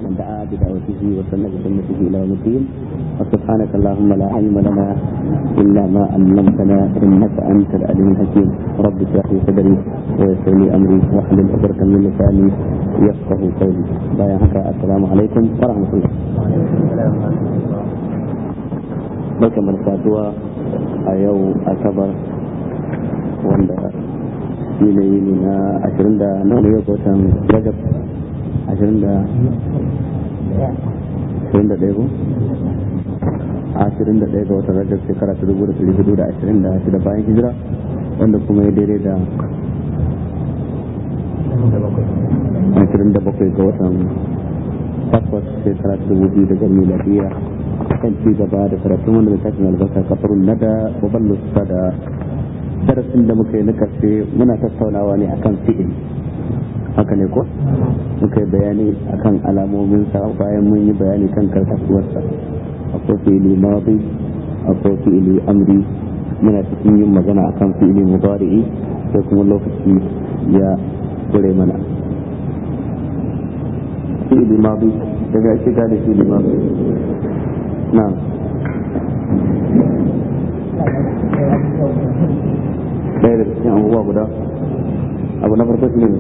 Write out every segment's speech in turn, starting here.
ومن دعا بدعوته وسن بسنته الى يوم الدين وسبحانك اللهم لا علم لنا الا ما علمتنا انك انت العليم الحكيم رب اشرح لي صدري ويسر لي امري واحلل عقدة من لساني يفقه قولي بايعك السلام عليكم ورحمه الله barkan mu saduwa a yau asabar wanda shi ne yini na ashirin da nawa ne yau watan rajab ashirin da ashirin da ɗaya ko ashirin da ɗaya ga watan rajab shekara ta dubu da ɗari hudu da ashirin da shida bayan hijira wanda kuma ya daidai da ashirin da bakwai ga watan takwas shekara ta dubu biyu da miladiya kan ci gaba da karatun wanda da tashin albarka kafarun nada waballu da darasin da muka yi na karshe muna tattaunawa ne akan fi'il haka ne ko muka yi bayani akan alamomin sa bayan mun yi bayani kan karkasuwarsa akwai fi'ili madi akwai fi'ili amri muna cikin yin magana akan fi'ili mudari'i sai kuma lokaci ya kure mana fi'ili madi daga shiga da fi'ili madi نعم ɗaya daga cikin abubuwa guda abu na farko shi ne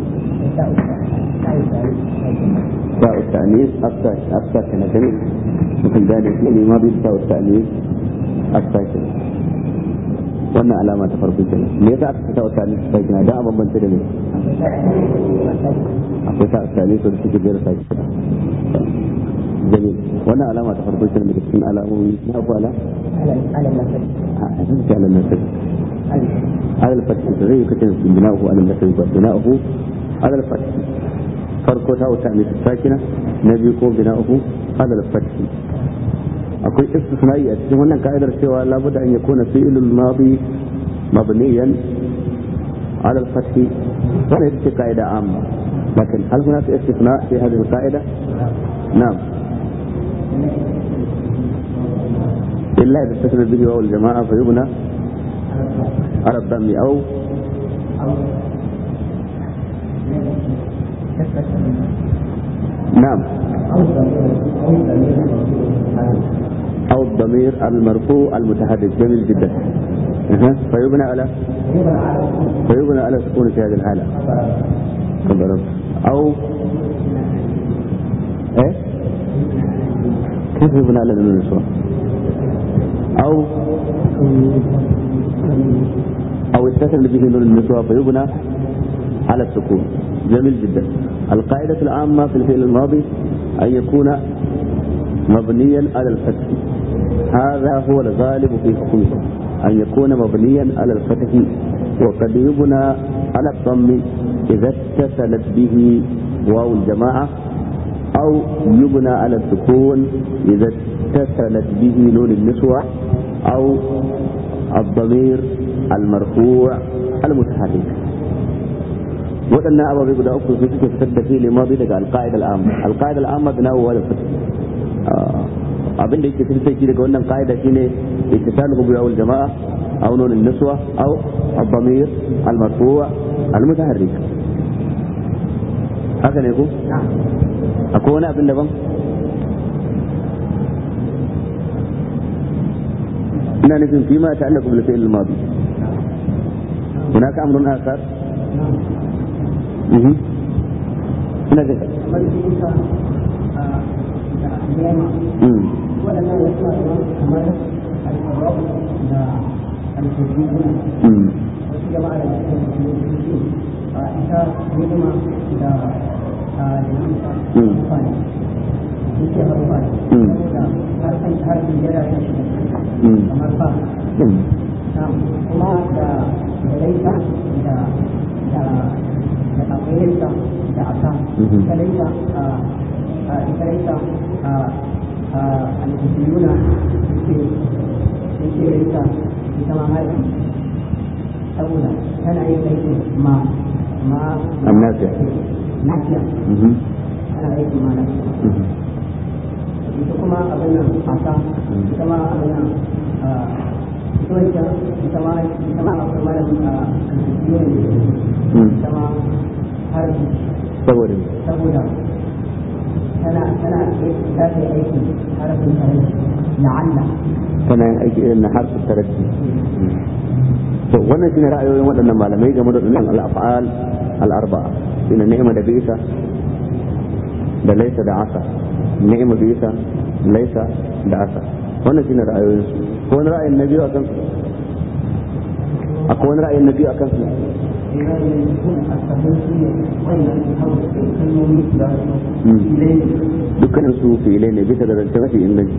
ba ustanis afsa ke na gani mutum gane shi ne ma bisa ustanis afsa ke wannan alama ta farko ke me yasa aka ta ustanis afsa ke na don a bambance da ne akwai ta ustanis da suke jera sa ke جميل وانا علامة تفرقوا كلمة تكون علامة ما أبو على على النسل على النسل على الفتح زي كتن بناؤه على النسل بناؤه على الفتح فرقه تاو تأميس الساكنة نبيكم بناؤه على الفتح أقول استثنائي أتجه هنا قائدة سوى لابد أن يكون فعل الماضي مبنيا على الفتح ولا هذه قاعدة عامة لكن هل هناك استثناء في هذه القاعدة؟ نعم إلا إذا استثنى به واو الجماعة فيبنى على الضم أو نعم أو الضمير المرفوع المتحدث جميل جدا أه. فيبنى على فيبنى على سكون في هذه الحالة أو ايه كيف يبنى على النسوة او او استثنى به نون النسوة فيبنى على السكون جميل جدا القاعدة العامة في الفعل الماضي أن يكون مبنيا على الفتح هذا هو الغالب في حكمه أن يكون مبنيا على الفتح وقد يبنى على الضم إذا اتصلت به واو الجماعة أو يبنى على السكون إذا اتصلت به نون النسوة أو الضمير المرفوع المتحرك waɗannan ababe guda uku su suke fitar da fili mazi daga alƙa'idar al'amma alƙa'idar al'amma da nawo da fitar abin da yake fitar shi daga wannan ƙa'ida shine ittisalu bi awal jama'a aw nun an-niswa aw ad-damir al-marfu' al-mutaharrik haka ne ko akwai wani abin daban ina nufin fi ma ta'allaqu bil fi'l al-madi hunaka amrun akhar mhm ina da mm mm kuma da laita da da da kafirinta da aka ita laita ita laita al-kufiyuna suke suke laita ita ma haifi saboda tana yin laifin ma ma النافع nafiya mhm tana aiki ma nafiya mhm ita kuma abin nan aka ita ma abin nan ita wancan ita ma ita ma akwai malamin a kan mm ita ma har saboda me? saboda tana tana ta ce aiki harafin tare la'alla tana yin aiki irin na harfin taraddi to wannan shine ra'ayoyin waɗannan malamai game da wannan al-af'al al-arba'a shine ni'ma da bisa da laisa da asa ni'ma bisa laisa da asa wannan shine ra'ayoyin su ko wani ra'ayin na biyu akan su akwai wani ra'ayin na biyu akan su dukkanin su fi'ilai ne bisa da zance mafi inganci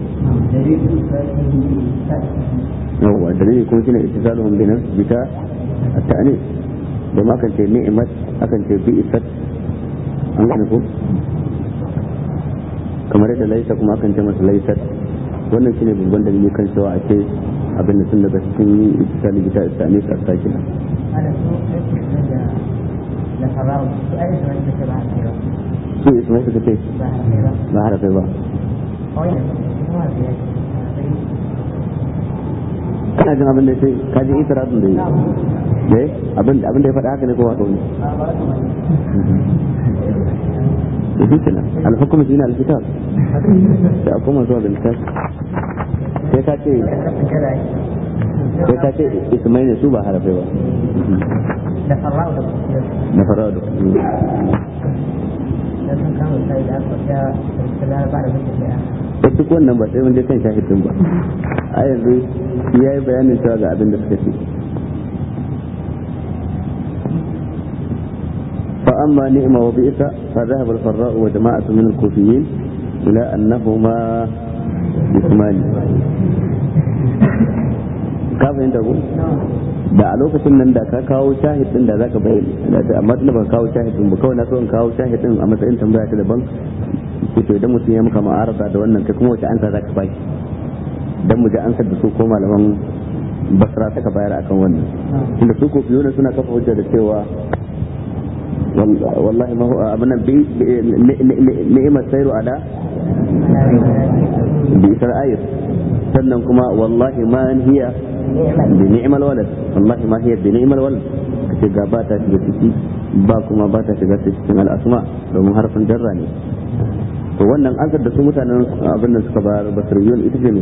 yawwa dalili kuma shine ittisaluhum bi nafs bita at-ta'nis da ma kan ce ni'mat akan ce bi isat an gane ko kamar yadda laisa kuma akan ce masa laisat wannan shine babban dalili kan cewa a ce abin da sun daga cikin yin ittisali bita at-ta'nis as-sakina su ismai suka ce ba harafai ba kana jin abin da ya ce ka ji itirazin da ya yi abin abin da ya faɗa haka ne ko wata wani da shi kenan alhukum shi ne alkitab sai a koma zuwa ga littafi sai ka ce sai ka ce ismai ne su ba harafai ba da farra'u da na farawa da da sun kama sai da aka ya da ba da mutum da da duk wannan ba sai mun je kan shahidin ba a yanzu ya yi bayanin cewa ga abin da suka ce فأما نعمة وبئس فذهب الفراء وجماعة من الكوفيين إلى أنهما اسمان كيف أنت تقول؟ da a lokacin nan da ka kawo shahid din da za ka bayyana da amma tunda ban kawo shahid din ba kawai na so in kawo shahid din a matsayin tambaya ta daban to idan mutum ya maka ma'arada da wannan kai kuma wace ansa za ka baki dan mu ji ansar da su ko malaman basra suka bayar akan wannan tunda su ko fiye suna kafa hujja da cewa wallahi ma huwa abana bi ni'mat sayru ala bi isra'il sannan kuma wallahi ma hiya bi ni'mal walad wallahi ma hiya bi ni'mal walad kace ga ba ta shiga ciki ba kuma ba ta shiga cikin al'asma domin harfin jarra ne to wannan ansar da su mutanen abin da suka bayar basiriyun ita ce ne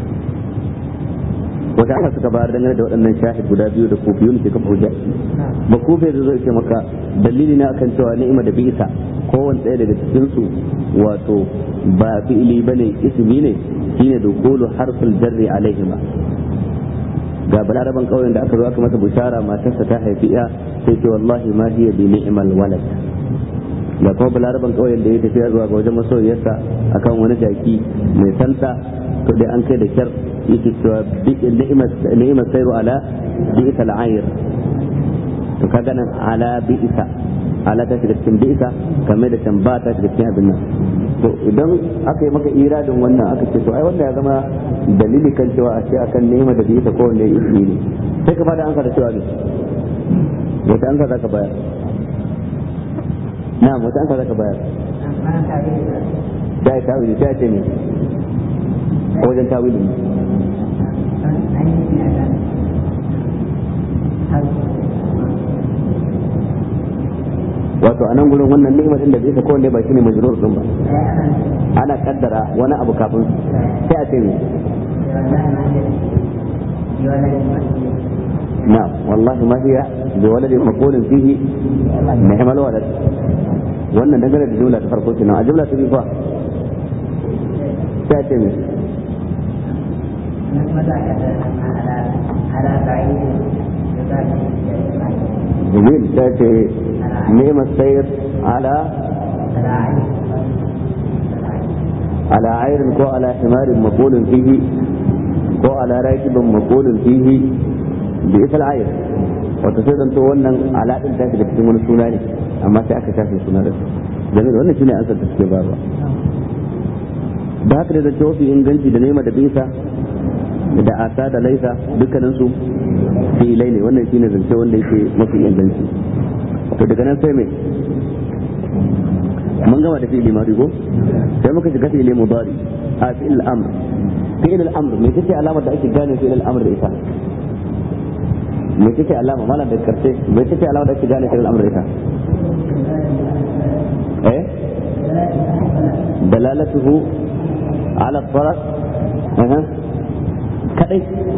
wata aka suka bayar dangane da waɗannan shahid guda biyu da kufiyun ke kafa hujja ba kufe da zai ce maka dalili na akan cewa ni'ima da bisa kowanne ɗaya daga cikin su wato ba fi'ili bane ismi ne shine dukulu harful jarri alaihima ga balaraban kauyen da aka zo aka masa bushara matarsa ta haifi ya sai ce wallahi ma hiya bi ni'mal walad ga kuma balaraban kauyen da ya tafiya zuwa ga wajen masoyiyarsa akan wani jaki mai santa to dai an kai da kyar yake cewa ni'imar sairu ala bi'isa al'ayir to ka ganin ala bi'isa ala ta shiga cikin bi'isa kamar da can ba ta shiga cikin abin nan to idan aka yi maka iradin wannan aka ce to ai wannan ya zama dalili kan cewa a ce akan ni'imar da bi'isa ko wanda ya ismi ne sai ka bada ansa da cewa ne wata ansa za ka bayar na wata ansa za ka bayar da ya tawili sai ya ce ne a wajen tawili ne wato a nan gurin wannan ni'imar din da bisa ko ne ba shine majrur din ba ana kaddara wani abu kafin sai a ce ne نعم والله ما هي بولد مقول فيه نعم الولد wannan dangane da jumla ta farko kenan a jumla ta biyu fa sai ce ne جميل تأتي نعم السير على على عير كو على حمار مقول فيه كو على راكب مقول فيه بئس العير وتصير أن تقول على أن تأتي لكتمون السناني أما تأتي تأتي السناني جميل وانا شنو أنسى تسكي بابا da haka da zance mafi inganci da nema da bisa da asa da laisa dukkaninsu filai ne wannan shine zance wanda yake mafi inganci to daga nan sai mai mun gama da fi'ili mari ko sai muka shiga fi'ili mudari a fi'il amr fi'il al-amr me take alamar da ake gane fi'il al-amr da ita me take alama malam da karshe me take alamar da ake gane fi'il al-amr da ita eh dalalatuhu ala faras kadai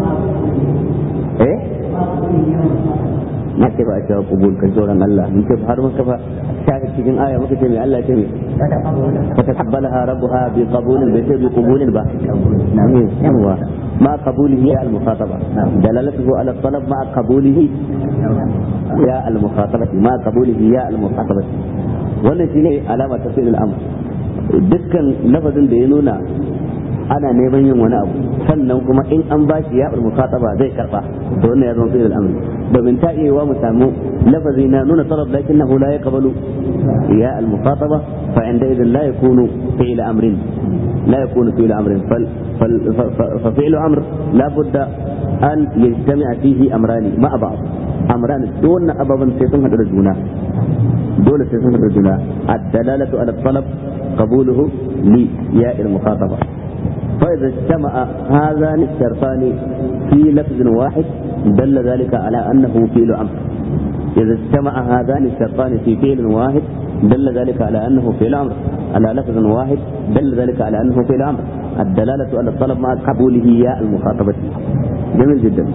eh na ce ba a cewa kubul kan tsoron Allah mun ce har muka fa shafi cikin aya muka ce mai Allah ce mai fataqabbalaha rabbuha bi qabulin bai ce bi qabulin ba yawa ma qabulihi ya al-mukhataba dalalatuhu ala talab ma qabulihi ya al-mukhataba ma qabulihi ya al-mukhataba wannan shine alama ta fi'il al-amr dukkan lafazin da ya nuna ana neman yin wani abu sannan kuma in an ba shi ya mukhataba zai karba to wannan ya zama fi'il al-amr domin ta iya wa mu samu lafazi na nuna talab lakinnahu la yaqbalu ya al-mukhataba fa inda idan la yakunu fi'il amrin la yakunu fi'il amrin fal fa fi'il amr la budda an yajtami'a fihi amrani ma'a ba'd amran dole ababan sai sun hadu da juna dole sai sun hadu da juna ad-dalalatu ala talab qabuluhu li ya al-mukhataba فإذا اجتمع هذان الشرطان في لفظ واحد دل ذلك على أنه فعل أمر إذا اجتمع هذان الشرطان في فعل واحد دل ذلك على أنه فعل أمر على لفظ واحد دل ذلك على أنه فعل أمر الدلالة على الطلب مع قبوله يا المخاطبة جميل جدا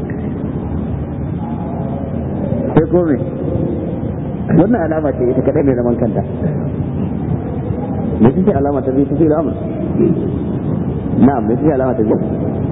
sai kome wannan alama ce ita kadai mai zaman kanta me ce alama ta biyu ta fi al'amur نعم ليس فيها علامة الجمع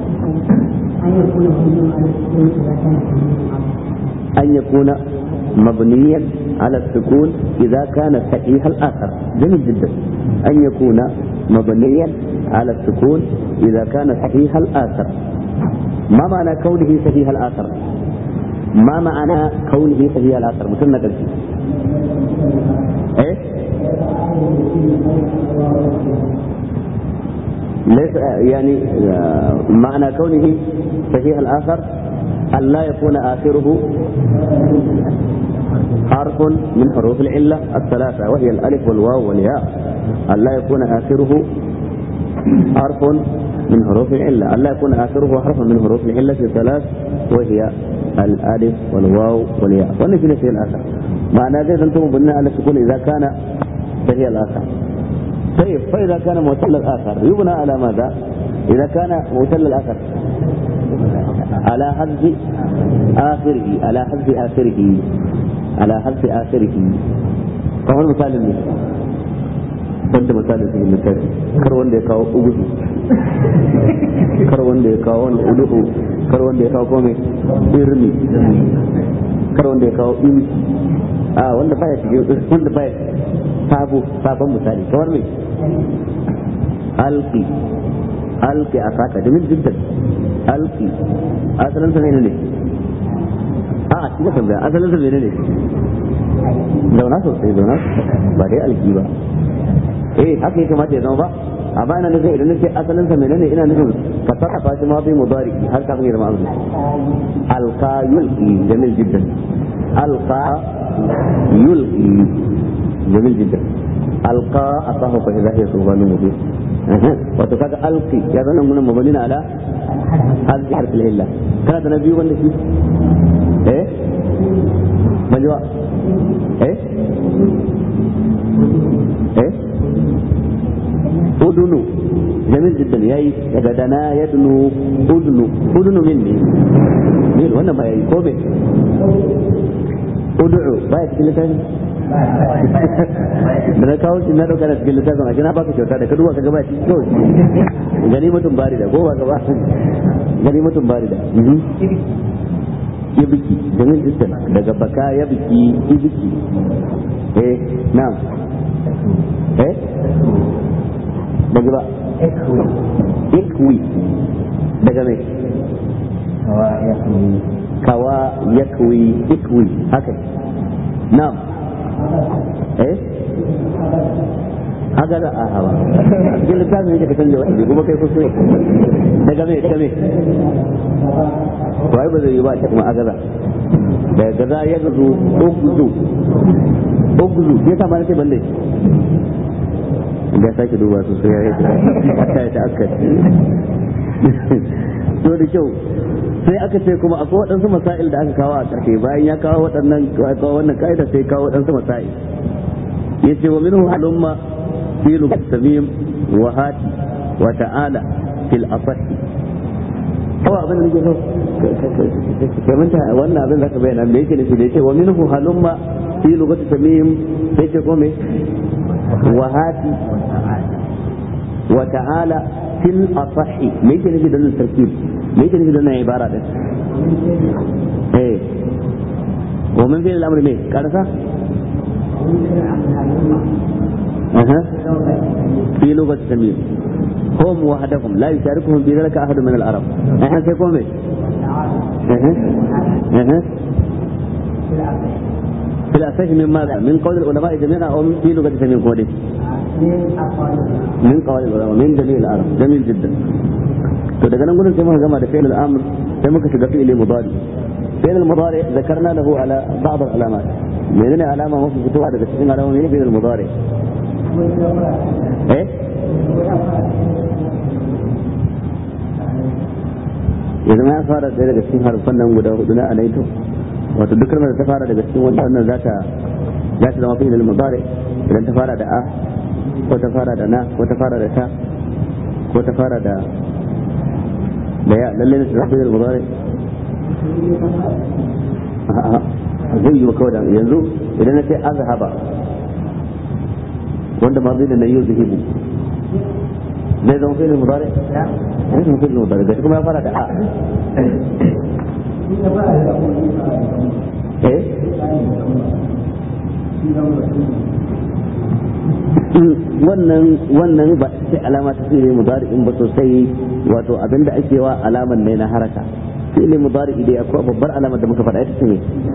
أن يكون مبنيا على السكون إذا كان صحيح الآخر جميل جدا أن يكون مبنيا على السكون إذا كان صحيح الآخر ما معنى كونه صحيح الآخر ما معنى كونه صحيح الآخر مثلنا قلت إيه ليس يعني معنى كونه صحيح الآخر أن لا يكون آخره حرف من حروف العلة الثلاثة وهي الألف والواو والياء أن لا يكون آخره حرف من حروف العلة أن لا يكون آخره حرف من حروف العلة الثلاث وهي الألف والواو والياء ونجي في الآخر معنى ذلك أنتم بناء على السكون إذا كان صحيح الآخر طيب فإذا كان معتل الآخر يبنى على ماذا؟ إذا كان معتل الآخر على حذف آخره على حذف آخره على حذف آخره فهو المثال المثال wanda misalin su misali kar wanda ya kawo ugudu kar wanda ya kawo wanda udu'u kar wanda ya kawo kome irmi kar wanda ya kawo imi a wanda baya cikin wanda baya sabo sabon misali kamar mai alki alki a saka domin jiddan alki asalin sa ne ne a a cikin tambaya asalin sa ne ne zauna sosai zauna ba dai alki ba eh haka ya kamata ya zama ba amma ina nufin idan nake asalin sa menene ina nufin ka sarrafa shi ma bi mudari har kafin ya zama abu alqa yulqi jamil jiddan alqa yulqi jamil jiddan alqa asahu fa idha hiya subhanun mubin wato kaga alqi ya zama mun mabani ala hadhihi harf illa kana da nabi wanda shi eh majwa eh eh udunu jamil jiddan yayi daga dana yadnu udnu udnu minni ne wannan ba yayi ko be ud'u ba ya cikin littafin da na kawo shi na dauka da cikin littafin a na baka kyauta da ka duba ka gaba shi kawai gani mutum bari da ko ba gaba gani mutum bari da ya biki jamil jiddan daga baka ya biki ibiki eh na'am eh daga ba ikwi daga mai kawa yakwi ikwi haka na'am eh haka da a hawa cikin littafin yake ka canja wani kuma kai kuskure daga mai daga mai wai ba zai yi ba kuma agaza daga gaza ya gazo ogzu ogzu ya sa ma nake bande da sake duba su sai ya yi ta ta aka to da kyau sai aka ce kuma akwai waɗansu masail da aka kawo a ƙarshe bayan ya kawo waɗannan kawo wannan ka'ida sai kawo waɗansu masail ya ce wa minhu halumma في لغة التميم وهات وتعالى في الأصح هو abin da nake so kai manta wannan abin da ka bayyana me yake nufi da yake wa minhu halumma fi lugati tamim sai ce ko me wa hati wa ta'ala fil asahi me yake nufi da wannan tarkib me yake nufi da wannan ibara din eh wa min fi'l al-amr me karasa aha fi lugati tamim هم وحدهم لا يشاركهم في ذلك أحد من العرب احنا سيكون ايه اها اها في الأساس من ماذا؟ من قول العلماء جميعا أو في لغة من قوله؟ من قول العلماء من جميع العرب جميل جدا to daga nan gudun sai muka gama da fi'il al-amr sai muka shiga fi'il mudari fi'il al-mudari zakarna lahu ala ba'd al-alamat menene alama mafi fitowa daga cikin alamomin fi'il al-mudari eh ya zama ya fara ɗaya daga cikin harfan nan guda hudu na alaito wato duk kalmar da ta fara daga cikin wanda wannan za ta za ta zama fi'il mudari idan ta fara da a ko ta fara da na ko ta fara da ta ko ta fara da da ya lalle ne ta zama fi'il mudari zai yi kawai da yanzu idan na ce azhaba wanda ma zai da na yi zuhibu zai zama fi'il mudari zai zama fi'il mudari gashi kuma ya fara da a eh wannan wannan ba sai alama ta fi'il mudari in ba sosai wato abinda ake wa alaman ne na haraka fi'il mudari idai akwai babbar alamar da muka faɗa ita ce ne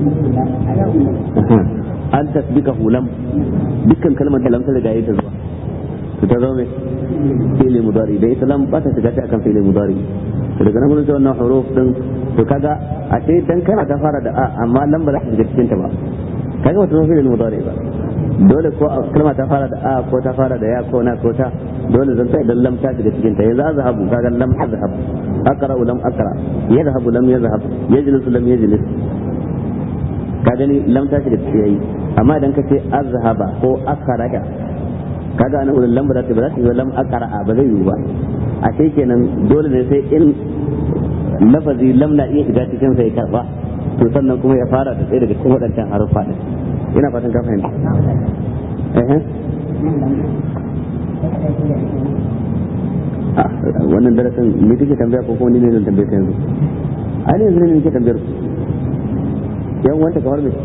an tasbika hulam dukkan kalmar da lamsa riga ta zuwa to ta zama mai fi'il mudari da ita lam ba ta shiga ta akan fi'il mudari to daga nan gurin wannan huruf din to kaga a ce dan kana ta fara da a amma lam ba za ta shiga cikin ta ba kaga wata zama fi'il mudari ba dole ko kalma ta fara da a ko ta fara da ya ko na ko ta dole zan sai dan lam ta shiga cikin ta yanzu azhabu kaga lam azhab aqra lam aqra yadhhabu lam yadhhab yajlisu lam yajlis ka gani lam ta shiga cikin yayi amma idan ka ce azhaba ko akhraja kaga ana wurin lam ba za ta ba za ta yi lam aqra ba zai yi ba a sai kenan dole ne sai in lafazi lam na iya shiga cikin sai karba to sannan kuma ya fara da tsaye daga cikin waɗancan haruffa din ina fatan ka fahimta wannan darasin me kake tambaya ko kuma ni ne zan tambaye ka yanzu ai ne yanzu ne nake tambayar ku yan wanta kamar me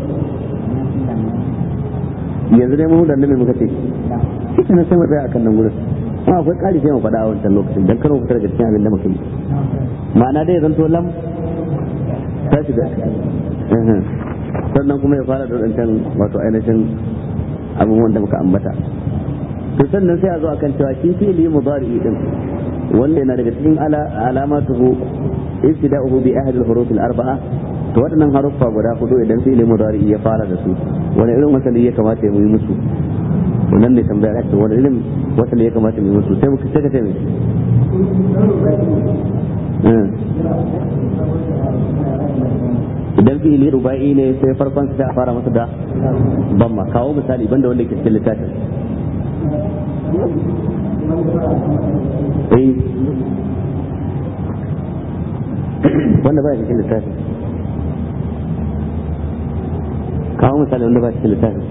yanzu dai mu da nan muka ce kike na sai mu tsaya akan nan gurin amma akwai ƙari sai mu faɗa a wancan lokacin dan karo fitar da cikin abin da muka yi ma'ana dai zan to lam ta shiga sannan kuma ya fara da wadancan wato ainihin abubuwan da muka ambata to sannan sai a zo akan cewa shi fi'li mudari din wanda yana daga cikin alamatuhu ibtida'uhu bi ahad al-huruf al-arba'a to waɗannan haruffa guda hudu idan fi'li mudari ya fara da su wani irin wasali ya kamata ya yi musu wannan ne tambaya ake wani irin wasali ya kamata mu yi musu sai muka sai ka ce mai idan fi'ili ruba'i ne sai farkon sai a fara masa da bamma kawo misali banda wanda ke cikin littafin eh wanda ba cikin littafin kawo misali wanda ba cikin littafin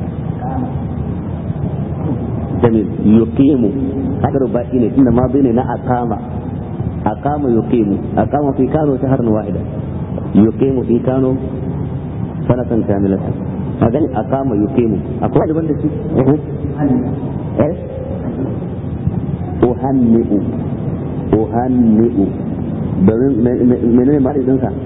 jamil yuqimu haka ruba'i ne tunda ma bai ne na aqama aqama yuqimu aqama fi kano shahran wahida yuqimu fi kano sanatan kamilatan kaga ni aqama yuqimu akwai daban da shi eh uhanni'u uhanni'u domin menene ma din sa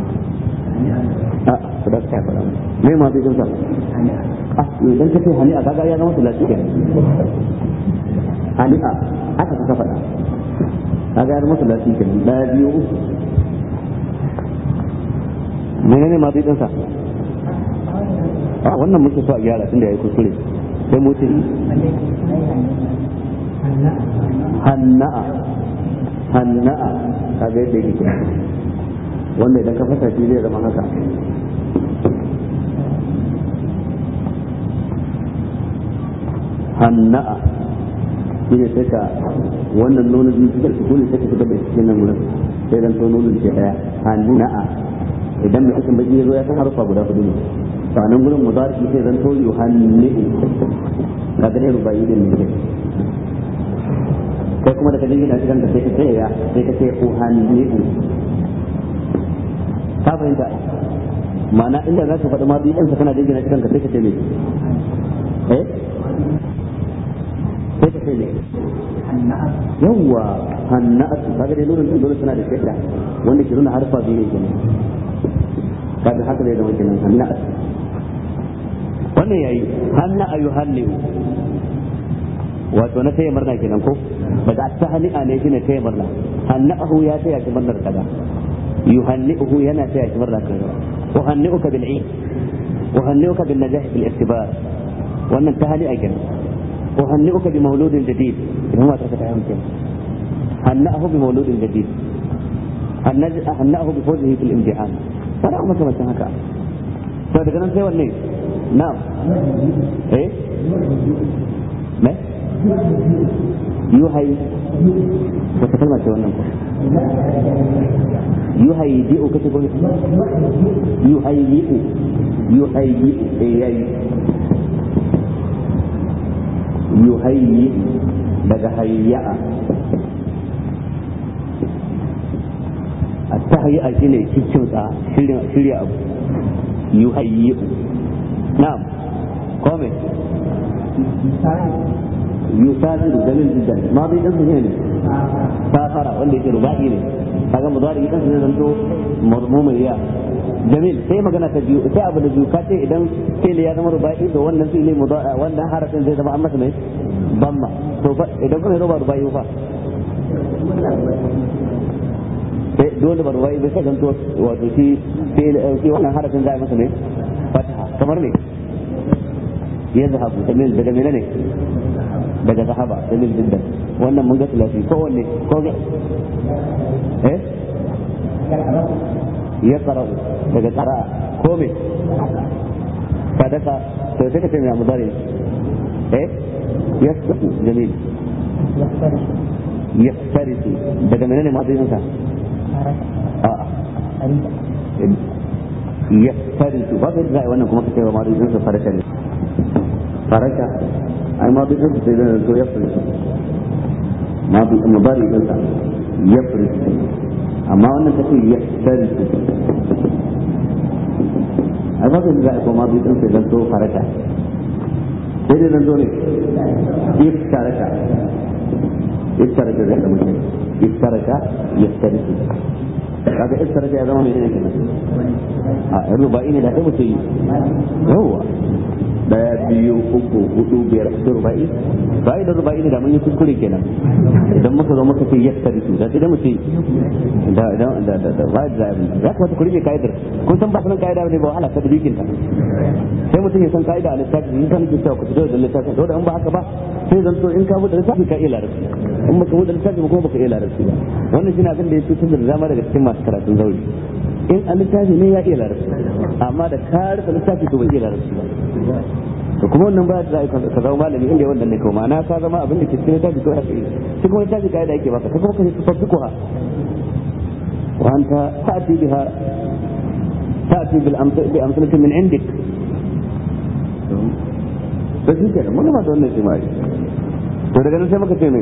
a da ka fara me ma din sa ah idan ka ce hani'a kaga ya zama sulati kenan hani'a aka ka faɗa kaga ya zama sulati kenan da biyu menene ma din sa a wannan muke so a gyara tun da yayi kuskure sai mu ce hanna'a hanna'a kaga yadda yake wanda idan ka fasa shi zai zama haka hanna'a shine sai ka wannan nono din cikin sukuni sai ka fitar da cikin nan gurin sai dan to nono ke daya hanna'a idan mai cikin baki yazo ya san harfa guda hudu ne to nan gurin mudari sai dan to yuhanni'u kaga dai rubayi din ne kai kuma da kajin gina cikin da sai ka ce ya sai ka ce uhanni'u ka fahimta ma'ana inda za ka faɗi ma biyu ɗansa kana jingina cikin ka sai ka ce me eh sai ka ce me yawwa hanna'atu kaga dai nurin din dole suna da shaida wanda ke nuna harfa biyu ne kenan kaga haka zai zama kenan hanna'atu wannan yayi hanna ayuhanni'u wato na taya murna kenan ko daga tahni'a ne shine taya murna hanna'ahu ya taya shi murnar kaza yuhanni'uhu yana taya shi murnar kaza uhanni'uka bil 'id uhanni'uka bin najah fil iktibar wannan tahni'a kenan uhanni'uka bi mawludin jadid idan ma ta ta yanke hanna'ahu bi mawludin jadid hanna'ahu bi fawzihi fil imtihan wala kuma kamar haka to daga nan sai wanne na'am eh me yuhai wata kalma ce wannan ko yuhai di'u kace ko yuhai di'u yuhai di'u eh yayi yuhai daga hayya'a التهيئة شيء cikin sa shirya shirya abu yuhayyi na'am kome yusafiru dalil jiddan ma bai dan ne safara wanda yake rubai ne kaga mudari idan sai zanto marmuma ya jamil sai magana ta biyu sai abu da biyu ka ce idan fi'li ya zama rubai to wannan fi'li mudari wannan harafin zai zama an masa mai bamma to idan kuma ruba rubai fa sai dole ba rubai bai sai zanto wato shi shi wannan harafin zai masa mai fataha kamar ne yazhabu jamil daga menene daga zahaba dalil jiddan wannan mun ga tilafi ko wanne ko ga eh ya qara'u daga qara'a ko me sadaka to sai ka ce mai mudari eh yasqu jamil yaftarisu daga menene madinin sa a yaftarisu ba zai wannan kuma kace wa madinin sa faraka ne faraka ai ma duk sai da to ya fara ma bi mudari din sa ya fara amma wannan kace ya fara ai ba zai ko ma bi din sai da to faraka sai dai zo ne iftaraka iftaraka da mutum iftaraka yaftarisu kaga iftaraka ya zama mai ne kenan a rubai ne da kai mutum yawa daya biyu uku hudu biyar da ruba'i bai da ruba'i ne da mun yi kuskure kenan idan muka zo muka ce yassari su da idan mu ce da da da da da bai da za ka wata kurbe kaidar kun san ba sanan kaida ne ba wahala ta dukin ta sai mutum ya san kaida a lissafi in kan ki ku fito da lissafi to da in ba haka ba sai zan so in ka bude lissafi ka iya larabci in baka bude lissafi ba kuma baka iya larabci ba wannan shine abin da ya cutar da dama daga cikin masu karatun zauri in a littafi ne ya iya larabci amma da ka rufe littafi to bai iya larabci ba to kuma wannan ba da ka zama malami inda wannan ne kuma na ka zama abin da ke cikin littafi to haka shi kuma littafi kai da yake baka ka kuma ka tafi ko ha wa anta ta'ti biha ta'ti bil bi amsalatin min indik to shi kenan mun ma da wannan shi mai to daga nan sai muka ce mai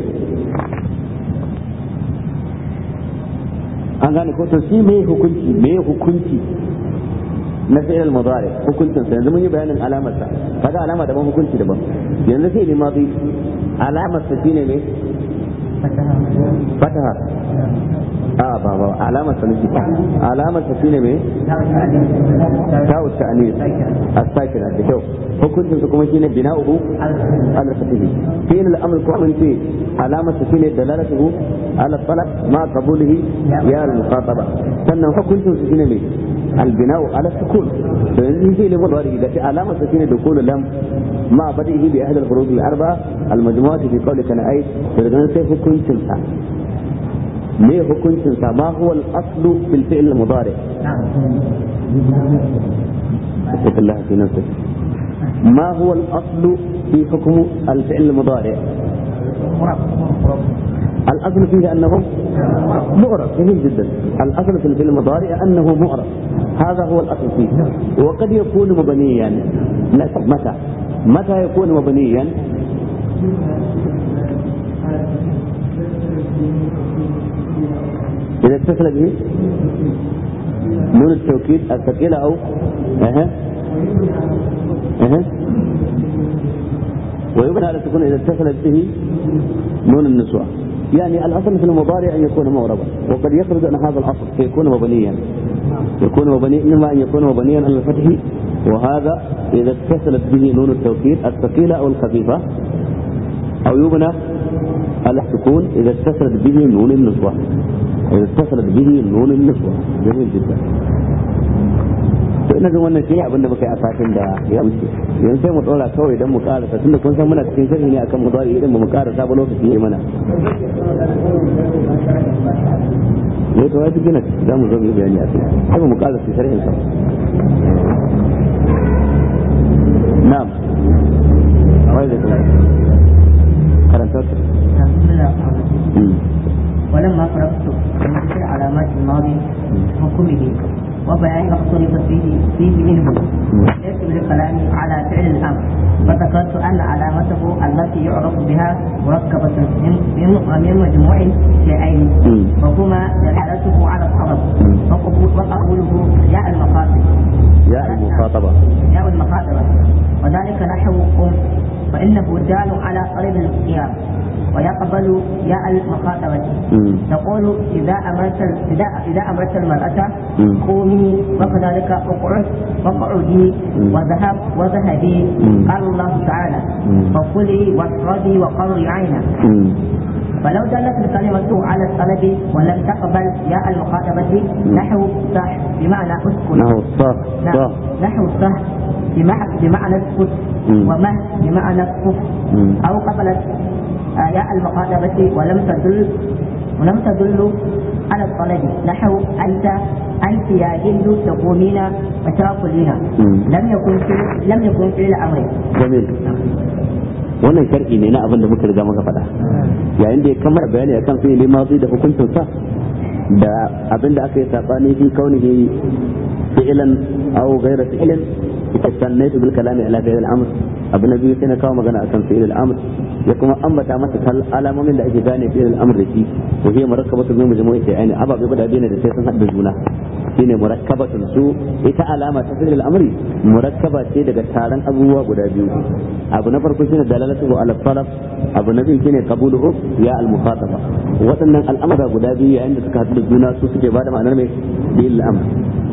an gane ko to shi me hukunci me hukunci na fi'il mudari hukuncin sa yanzu mun yi bayanin alamar sa kaga alama daban hukunci daban yanzu sai ne madi alamar sa shine me fataha a ba ba alamar sa nufi alamar sa shine me ta'u ta'anis as-sakina da kyau hukuncin sa kuma shine bina'uhu al-fatihi fi'il al-amr ko mun ce alamar sa shine dalalatuhu ala talab ma qabulihi ya al-muqataba sannan hukuncin sa shine me البناء على السكون فإن في لمضارع إذا علامة سكين دخول لم مع بدئه بأحد الخروج الأربعة المجموعة في قولك أنا أي فإذا سيف كن تنسى ليه كن تنسى ما هو الأصل في الفعل المضارع اتق الله في نفسك ما هو الأصل في حكم الفعل المضارع الاصل فيه انه معرب جميل جدا الاصل في الفعل المضارع انه معرب هذا هو الاصل فيه وقد يكون مبنيا متى متى يكون مبنيا إذا اتصل به نون التوكيد الثقيلة أو أها أها ويبنى على السكون إذا اتصلت به نون النسوة يعني الأصل في المضارع أن يكون معربا وقد يخرج عن هذا الأصل فيكون مبنيا يكون مبنيا إما أن يكون مبنيا على الفتح وهذا إذا اتصلت به نون التوكيد الثقيلة أو الخفيفة أو يبنى على السكون إذا اتصلت به نون النسوة إذا اتصلت به نون النسوة جميل جدا to ina jin wannan shi abin da muka yi a satin da ya wuce yanzu sai mu dora kawai idan mu karasa tunda kun san muna cikin sharhi ne akan mudari idan ba mu karasa ba lokaci yayi mana ne to wai gina za mu zo mu yi bayani a kai sai mu karasa sharhin sa na'am wai da karanta ولما فرغت من ذكر علامات الماضي حكمه وبيان ما اختلف فيه فيه منه ليس بالكلام على فعل الامر فذكرت ان علامته التي يعرف بها مركبه من من مجموع شيئين وهما دلالته على الطلب وقبوله ياء المخاطب ياء المخاطبه ياء المخاطبه وذلك نحو قم فانه دال على طلب القيام ويقبل ياء المخاطبة تقول إذا أمرت إذا إذا أمرت المرأة قومي وكذلك اقعد واقعدي وذهب وذهبي قال الله تعالى فكلي واشربي وقري عينا فلو دلت الكلمة على الطلب ولم تقبل ياء المخاطبة نحو صح بمعنى اسكت نحو صح صح نحو صح بمعنى اسكت ومه بمعنى كف أو قبلت ياء المخاطبة ولم تدل ولم تدل على الطلب نحو أنت أنت يا هند تقومين وتأكلين لم يكن في لم يكن فعل أمر جميل wannan shar'i ne na abin da muka riga muka faɗa yayin da ya kammala bayani akan fi'ili mazi da hukuncin sa da abin da aka yi sabani fi kaunihi fi'lan aw ghayra fi'lin istannaitu bil kalami ala fi'l al-amr abu na biyu sai na kawo magana akan fi'il al-amr ya kuma ambata masa kal alamomin da ake gane fi'il al-amr da shi to hiya murakkabatu min majmu'i shay'ain ababe guda biyu ne da sai sun hadda juna shine murakkabatun su ita alama ta fi'il al-amri murakkaba ce daga taron abubuwa guda biyu abu na farko shine dalalatu ala talab abu na biyu shine qabuluhu ya al-mukhataba waɗannan al'amura guda biyu yayin da suka haɗu da juna su suke bada ma'anar mai fi'il al-amr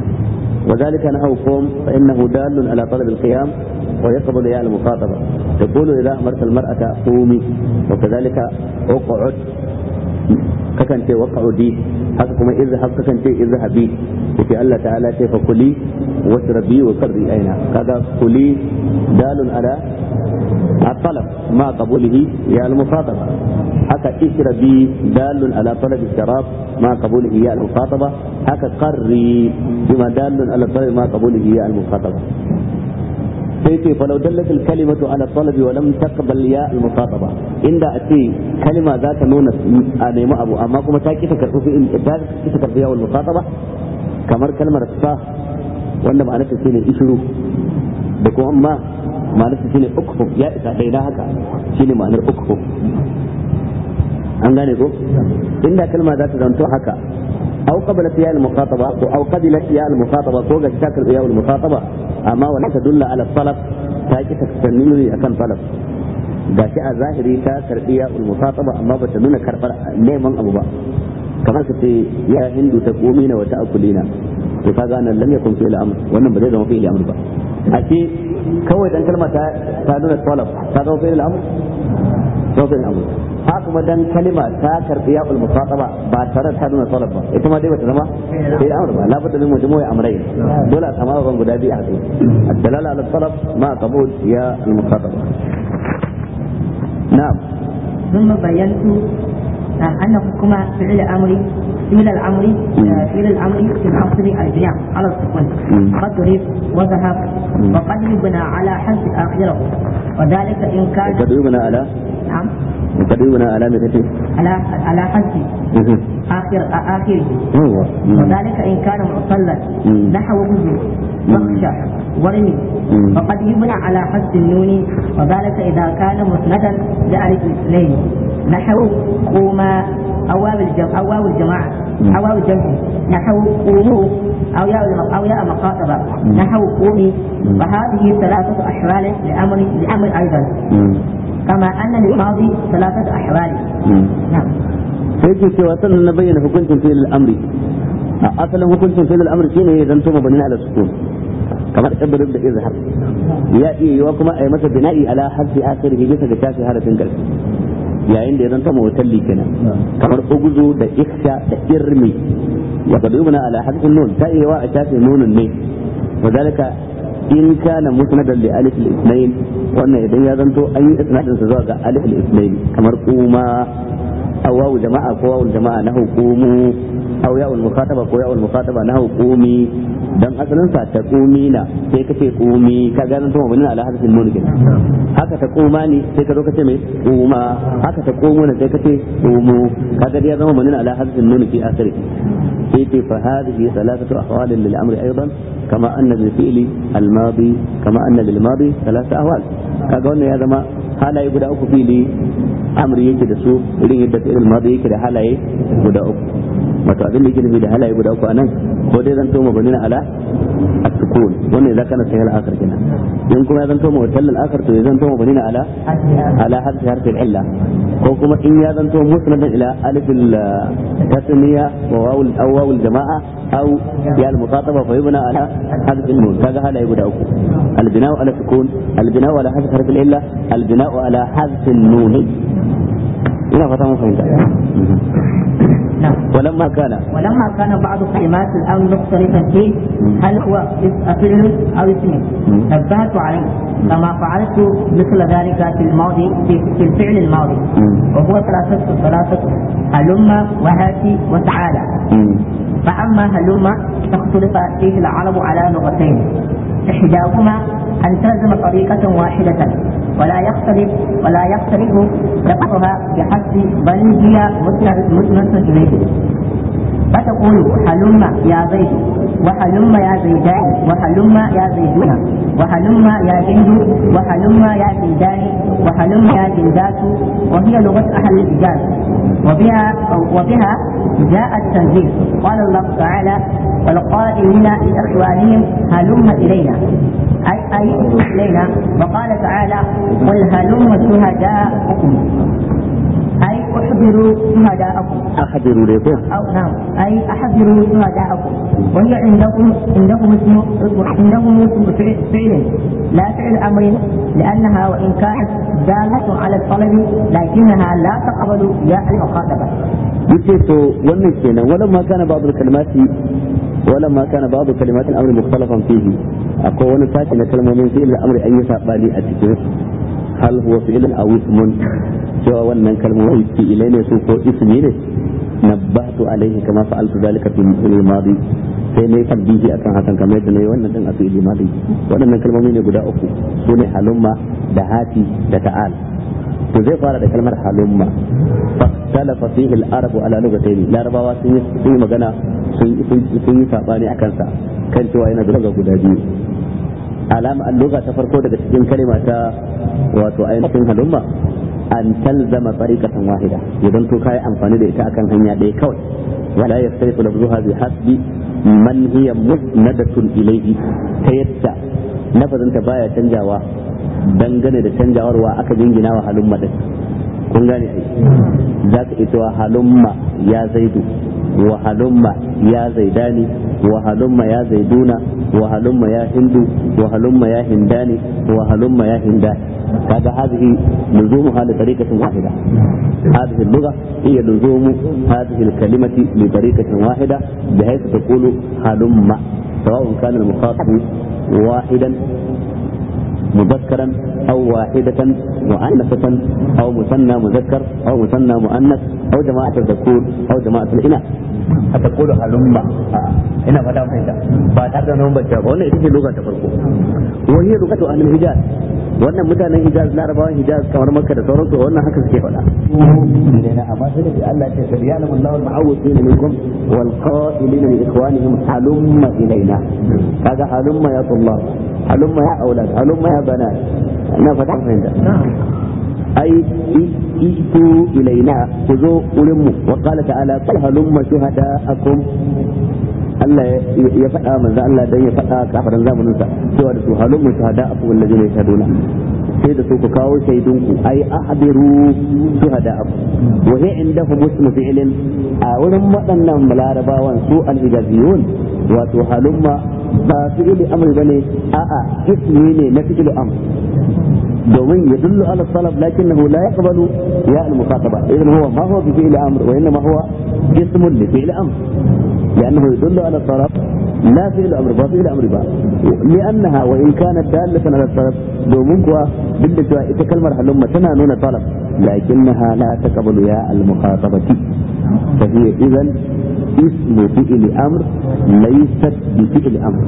وذلك نحو قوم فإنه دال على طلب القيام ويقبل ياء المخاطبة تقول إذا أمرت المرأة قومي وكذلك اقعد ككن وقعدي haka kuma izhab kakan ce izhabi yake Allah ta'ala ce fa kuli wasrabi wa qarri aina kaga kuli dalun ala الطلب مع قبوله يا المخاطبة haka ishrabi dalun ala talab الشراب مع قبوله يا المخاطبة haka qarri بما دال على الطلب مع قبوله يا المخاطبة sai ce falau dallat kalimatu ala talabi wa lam taqbal ya al muqataba inda a ce kalima za ta nuna a nemi abu amma kuma ta kita karbi fi ta kita karbi ya al muqataba kamar kalmar sa wanda ma'anarta shine ishru da kuma amma ma'anarta shine ukhu ya isa dai da haka shine ma'anar ukhu an gane ko inda kalma za ta zanto haka أو قبلت ياء المخاطبة أو قبلت ياء المخاطبة فوق شاكر ياء المخاطبة أما ولا تدل على الطلب تاكي تكتنيني أكن طلب gashi a zahiri ta karbi ya ulmufataba amma bata nuna karbar neman abu ba kamar ka ce ya hindu ta komina wa ta'kulina to kaga nan lam yakun fi'il amr wannan ba zai zama fi'il amr ba a ce kawai dan kalma ta ta nuna talab ta zama fi'il amr to fi'il amr ha kuma dan kalima ta karbi ya ulmufataba ba tare ta nuna talab ba ita ma dai bata zama fi'il amr ba labudda min majmu'i amrayn dole a samu ban guda biyu a kai الدلاله على الطلب مع قبول يا المخاطبه نعم ثم بينت أن حكم فعل الأمر فعل الأمر فعل الأمر في الأصل البناء على السكون قد ضرب وذهب وقد يبنى على حذف آخره وذلك إن كان تدعونا على نعم تدعونا على مثل على على حد آخر آخره هو وذلك إن كان معتلا مم. نحو بذل مم. مخشى ورمي مم. وقد يبنى على حد النون وذلك إذا كان مسندا لألف الاثنين نحو قوما أو واو الجمع أو واو الجماعة مم. أو واو الجمع نحو قوموا أو ياء الم- أو ياء مخاطبة مم. نحو قومي مم. فهذه ثلاثة أحوال لأمر لأمر أيضا كما أن للماضي ثلاثة أحوال نعم sai ke cewa sannan na bayyana hukuncin fi'il al-amri a asalin hukuncin fi'il al-amri shine ya zanto mabani ala sukun kamar ibrib da izhar ya iya yiwa kuma a yi masa bina'i ala hasbi akhirih bisa ga shafi harafin karshe yayin da ya zanto mawtalli kenan kamar uguzu da ikhsha da irmi wa qad yubna ala hasbi nun ta iya yiwa a shafi nunun ne وذلك in kana musnadan li alif al-ithnain wannan idan ya zanto an yi isnadin sa zuwa ga alif al-ithnain kamar kuma aw wawu jama'a ko wawu jama'a na hukumu aw ya'ul mukhataba ko ya'ul mukhataba na hukumi dan asalin sa ta kumina sai kace kumi ka ga zanto mabnin ala harfin nun kenan haka ta kuma ne sai ka zo kace mai kuma haka ta kumu ne sai kace kumu kaga dai ya zama mabnin ala harfin nun fi akhirih إيه فهذه ثلاثة أحوال للأمر أيضا كما أن للفعل الماضي كما أن للماضي ثلاثة أحوال كأقولنا هذا ما حالا يبدأ أكو في لي أمر يجي دسو إلي يبدأ فعل الماضي يجي حالا يبدأ أكو wato abin da yake nufi da halaye guda uku anan ko dai zan toma banin ala at-sukun wannan idan kana sahih al-akhir kenan in kuma zan toma wata al-akhir to zan toma banin ala ala harfi harfi illa ko kuma in ya zanto musnadan ila alif al-tasniya wa waw aw waw al-jama'a aw ya al-muqataba fa yubna ala harf al-nun kaga halaye guda uku al-bina'u ala sukun al-bina'u ala harfi harfi illa al-bina'u ala harf an-nun ina fata mun fahimta نعم ولما كان ولما كان بعض كلمات الامر مختلفا فيه هل هو فعل او اسم نبهت عليه كما فعلت مثل ذلك في الماضي في, في الفعل الماضي وهو ثلاثة ثلاثة هلم وهاتي وتعالى فأما هلم فاختلف فيه العرب على لغتين إحداهما أن تلزم طريقة واحدة ولا يختلف ولا يختلف لفظها بحسب بل هي مسند إليه فتقول هلم يا زيد وهلم يا زيدان وهلم يا زيدون وهلم يا هند وهلم يا زيدان وهلم يا جندات وهي لغة أهل الحجاز وبها وبها جاء التنزيل قال الله تعالى والقائلين لإخوانهم هلم إلينا أي أي إلينا وقال تعالى قل هلم شهداءكم أي احضروا شهداءكم أحضروا لكم أو نعم أي أحضروا شهداءكم وهي عندكم عندهم اسم عندهم اسم فعل فعل لا فعل أمر لأنها وإن كانت دالة على الطلب لكنها لا تقبل ياء المخاطبة. yace to wannan kenan walamma kana ba'd al-kalimati walamma kana ba'd kalimat al-amr mukhtalafan fihi akwai wani sashi na kalmomin fi'il al-amr an yi sabani a cikin hal huwa fi'il aw ismun cewa wannan kalmomin fi'ilai ne su ko ismi ne nabbahtu alaihi kama fa'altu dhalika fi al-madi sai ne tabbihi akan hakan kamar yadda nayi wannan din a fi'il madi waɗannan kalmomi ne guda uku su ne halumma da hati da ta'al to zai fara da kalmar halumma فاختلف فيه العرب على لغتين لا ربوا sun yi magana sun yi sabani a kansa kan cewa yana da lugha guda biyu alama an lugha ta farko daga cikin kalma ta wato ainihin halumma an talzama tariqatan wahida idan to kai amfani da ita akan hanya ɗaya kawai wala yastariqu lafzuha bi hasbi man hiya musnadatun ilayhi ta yadda lafazinta baya canjawa dangane da canjawarwa aka jingina wa halumma din kun gane ai za ka ita wa halumma ya zaidu wa halumma ya zaidani wa halumma ya zaiduna wa halumma ya hindu wa halumma ya hindani wa halumma ya hindani kaga هذه لزومها لطريقة واحدة هذه اللغة هي لزوم هذه الكلمة لطريقة واحدة بحيث تقول هلم سواء كان المخاطب واحدا مذكرا أو واحدة مؤنثة أو مثنى مذكر أو مثنى مؤنث أو جماعة الذكور أو جماعة الإناث أتقول هلم هنا فتا فهمت بعد هذا نوم بجاب وانا إذا لغة تفرقوا وهي لغة أهل الحجاز wannan mutanen hijaz larabawan hijaz kamar makka da sauransu wannan haka suke faɗa ilaina amma sai da Allah ya ce kad ya'lamu Allahu al-mu'awwidin minkum wal qa'ilina li ikhwanihim halumma ilaina kaga halumma ya tullah halumma ya aulad halumma ya banat ina fata fahimta ai itu ilaina ku zo wurin mu wa qala ta'ala qul halumma shuhada'akum Allah ya faɗa manzo Allah dan ya faɗa kafaran zamanin sa cewa da su halumma shuhada'akum allazina yashhaduna sai da su ku kawo shaidunku ai ahdiru shuhada'akum wa hiya indahum ismu fi'lin a wurin waɗannan larabawan su al-hijaziyun wato halumma ba fi'li amri bane a'a ismi ne na fi'li amr domin ya dullu ala talab lakinnahu la yaqbalu ya al-muqataba idan huwa ma huwa bi fi'li amr wa inma huwa ismun li fi'li amr لأنه يدل على الطلب لا فعل أمر با فعل أمر با لأنها وإن كانت دالة على الطلب دومنكوا بالدجوا إتكلمر هلما تنانون طلب لكنها لا تقبل يا المخاطبة فهي إذا اسم فعل أمر ليست بفعل أمر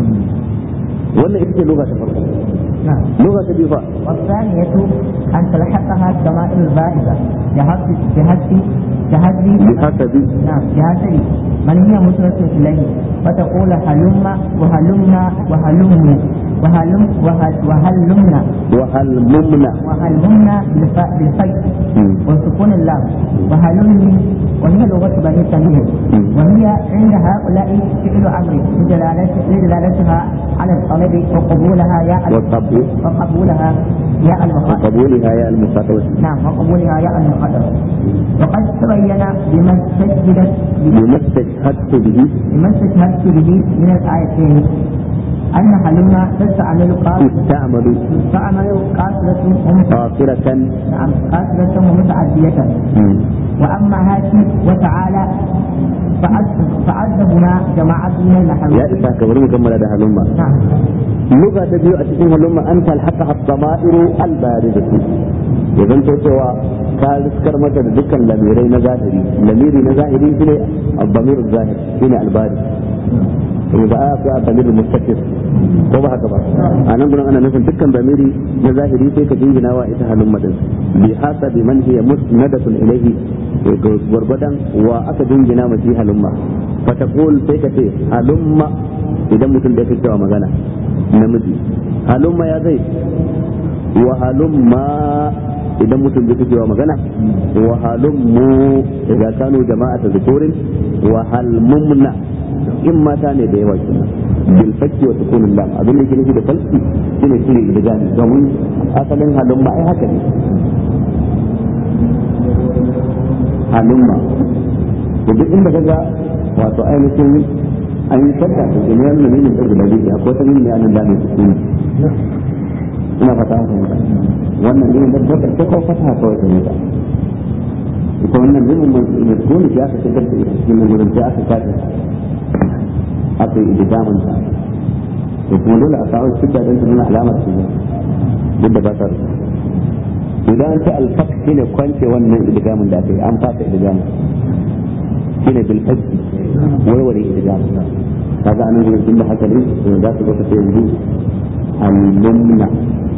ولا إذا لغة فرق لغة بفاء والثانية أن تلحقها الضمائر البارزة بحسب بحسب بحسب بحسب نعم بحسب من هي مسرة إليه فتقول هلم وهلمنا وهلم وهلم وهل- وهلمنا وهل ممنع وهلمنا بالف- بالفتح مم. وسكون اللام وهلمني وهي لغة بني تميم مم. وهي عند هؤلاء فعل أمر لدلالت- لدلالتها على الطلب وقبولها يا ال- وقبول وقبولها يا المخاطب وقبولها يا المخاطبة نعم وقبولها يا المخاطب وقد تبين بما استشهدت بما استشهدت به بما استشهدت به من الآيتين أن هلما تستعمل قاصرة استعمل تستعمل قاصرة ومتعدية قاصرة نعم قاصرة ومتعدية مم. وأما هاتي وتعالى فعد- فعدهما جماعة من يا النحويين إسحاق bari mu kammala da halumma نعم lugha ta biyu a cikin halumma an talhaqa as-sama'iru al-baridatu ya zanto cewa ka riskar mata da dukkan lamirai na zahiri lamiri na zahiri shine al-damir zahir shine al-barid kuma ba a fi al-damir mustaqir ko ba haka ba a nan gurin ana nufin dukkan damiri na zahiri sai ka jingina wa ita halumma din bi hasabi man hiya musnadatun ilayhi gwargwadon wa aka jingina ma shi halumma fataqul sai ka ce halumma idan mutum da yake cewa magana namiji halumma ya zai wa halumma idan mutum da yake cewa magana wa halummu idan kanu jama'ata zukurin wa halmumna in mata ne da yawa kenan bil fakki wa sukunin lam abin da yake nufi da falki shine shine idgami domin asalin halumma ai haka ne halumma to duk inda kaga wato ainihin an yi shakka da jami'an da nuna da guda biyu akwai wata nuna yanin da mai sukuni ina fata haka mutu wannan ne da bakar ta kawo fata kawai ta mutu ita wannan nuna mai sukuni ya aka shigar da ita cikin nan gudun sai aka kace aka yi idigamin ta to kuma dole a kawo shidda don ta nuna alamar su duk da ba ta rufe idan an ce alfak shine kwance wannan idigamin da aka yi an fata idigamin shine bil hajji warware idigamin kaga anan gurin tun da haka ne to za su ga ta yanzu al-mumna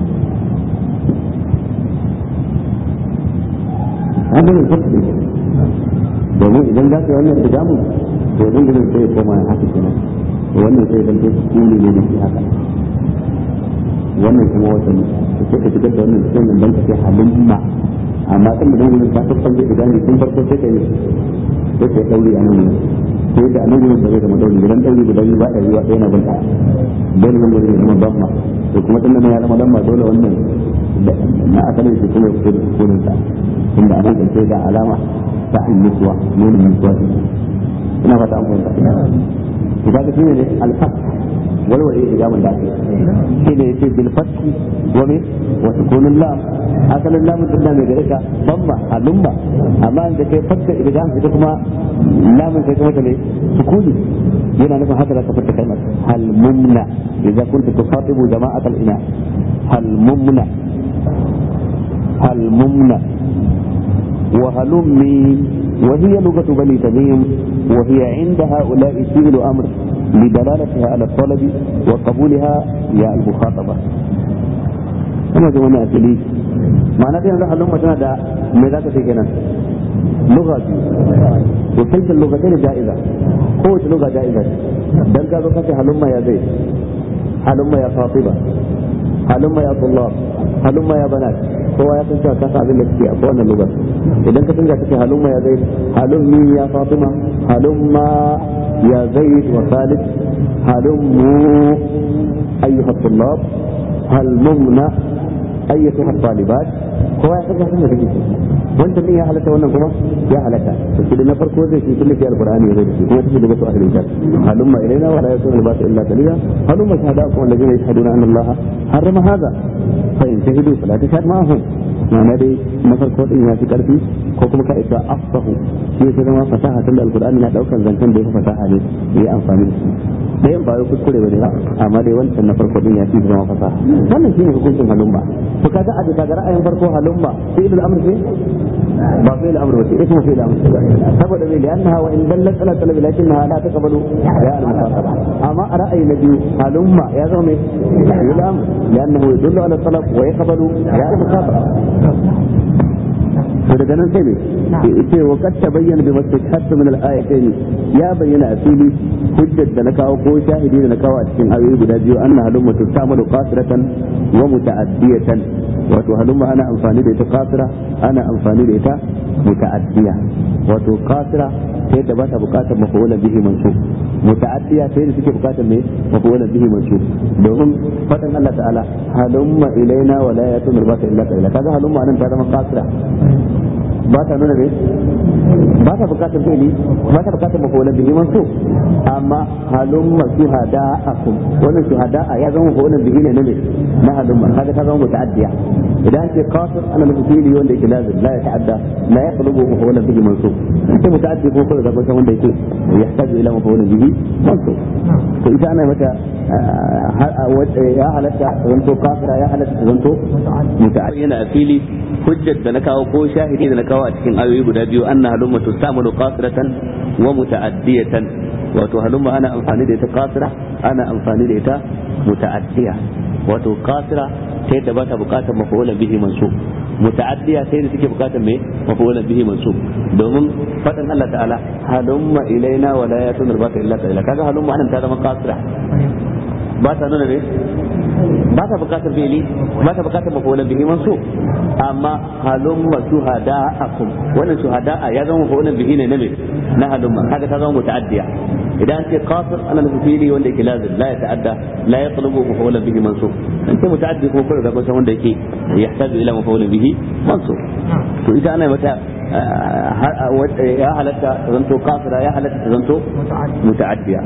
haka ne fak ne domin idan za ka yi wannan idigamin to nan gurin sai ya koma haka kenan to wannan sai zan ce kuli ne da shi haka wannan kuma wata ne sai ka shigar da wannan cikin nan dan ka ce halimma amma kan da nan gurin ka tafkan da idan tun farko sai ka yi sai ka dauri a nan gurin sai da nan gurin da zai zama dauri idan dauri guda biyu ba da ruwa ɗaya na bunta dole nan gurin ya zama damma to kuma tun da ya zama damma dole wannan na asalin shi kuma ya fito da sukunin sa inda a nan sai ga alama ta anniswa nunin niswa ina fata an fahimta to kaga shine ne al-fath walwale ijaman da ake shi ne yace bil fath wa me wa sukunul lam asalin lam din da mai gare ka bamma alumma amma da kai fatka idgam ita kuma lamun sai kuma ta ne sukuni yana nufin haka da ka fata kalmar hal mumna idza kunta tukhatibu jama'at al-ina hal mumna hal mumna وهلمي وهي لغة بني تميم وهي عند هؤلاء فعل أمر لدلالتها على الطلب وقبولها يا المخاطبة kuma da wani asali ma'ana da yanzu halumma tana da me za ka ce kenan lugha biyu وكلتا اللغتين جائزة قوة لغة جائزة دل قالوا كفي هلما يا زيد هلما يا فاطمة هلما يا طلاب هلما يا بنات هو يا تنسى كفى بالك في أقوانا اللغة إذا كنت تنسى كفي هلما يا زيد هلمي يا فاطمة هلما يا زيد وخالد هلموا أيها الطلاب هلمنا أيتها الطالبات هو يا تنسى كفي wancan din ya halatta wannan kuma ya halatta to shi na farko zai shi kullu fi alqur'ani zai shi kuma shi daga su ahlul kitab halumma ilaina wa la yakunu al-ba'su illa qalila halumma shahada'akum alladhina yashhaduna anna allaha harrama hadha fa in shahidu fala tashhad ma'ahum ma'ana dai na farko din ya fi karfi ko kuma ka isa afsahu shi ya zama fasaha tunda alqur'ani na daukan zancen da ya fasaha ne ya amfani da shi da yin bayo kuskure bane ba amma dai wancan na farko din ya fi zama fasaha wannan shine hukuncin halumma to kaga a daga ra'ayin farko halumma fi'il al-amr ce ba fi'il al-amr ba ce ismu fi'il al-amr saboda me li'annaha wa in dallat ala talabi lakinnaha la taqbalu ya al-muqataba amma a ra'ayi na biyu halumma ya zama me fi'il al-amr li'annahu yadullu ala talab wa yaqbalu ya al-muqataba to daga nan sai ne ce wa kad tabayyana bi mastashhadu min al-ayatayn ya bayyana a fili hujjar da na kawo ko shahidi da na kawo a cikin ayoyi guda biyu anna halumma tustamalu qasiratan wa muta'addiyatan wato halumma ana amfani da ita qasira ana amfani da ita muta'addiya wato qasira ta yadda ba ta bukatar mafulan bihi mansub muta'addiya ta yadda suke bukatar me mafulan bihi mansub domin fadan Allah ta'ala halumma ilaina wa la yatumir ba ta illa qalila kaga halumma anan ta zama qasira ba ta nuna ne ba ta bukatar fi'ili ba ta bukatar mafulan bihi mansub amma halumma shuhada'akum wannan shuhada'a ya zama mafulan bihi ne ne na halumma kaga ta zama muta'addiya idan ake qasir ana nufin fi'ili wanda yake lazim la ya ta'adda la yaqlubu mafulan bihi mansub sai muta'addi ko kuma zakon wanda yake yahtaju ila mafulan bihi mansub to ita ana mata ya halatta zanto kafira ya halatta zanto muta'addi yana fili hujjar da na kawo ko shahidi da na kawo a cikin ayoyi guda biyu anna halumma tustamalu qasiratan wa muta'addiyatan wato halumma ana amfani da ita qasira ana amfani da ita muta'addiya wato qasira ta yadda ba ta bukatar mafulan bihi mansub muta'addiya ta yadda take bukatar me mafulan bihi mansub domin fadan Allah ta'ala halumma ilaina wa la yatun albaka illa qalila kaga halumma anan ta zama qasira ba ta nuna ne ba ta bukatar fi'ili ba ta bukatar mafulan bihi mansub amma halumma shuhada'akum wannan shuhada'a ya zama mafulan bihi ne na me na halumma kaga ta zama muta'addiya idan ce qasir ana nufin fili wanda yake lazim la ya ta'adda la ya tsalubu mafulan bihi mansub in ce muta'addi kuma kuma ga kusan wanda yake yahtaju ila mafulan bihi mansub to ita ana mata ya halatta zanto qasira ya halatta zanto muta'addiya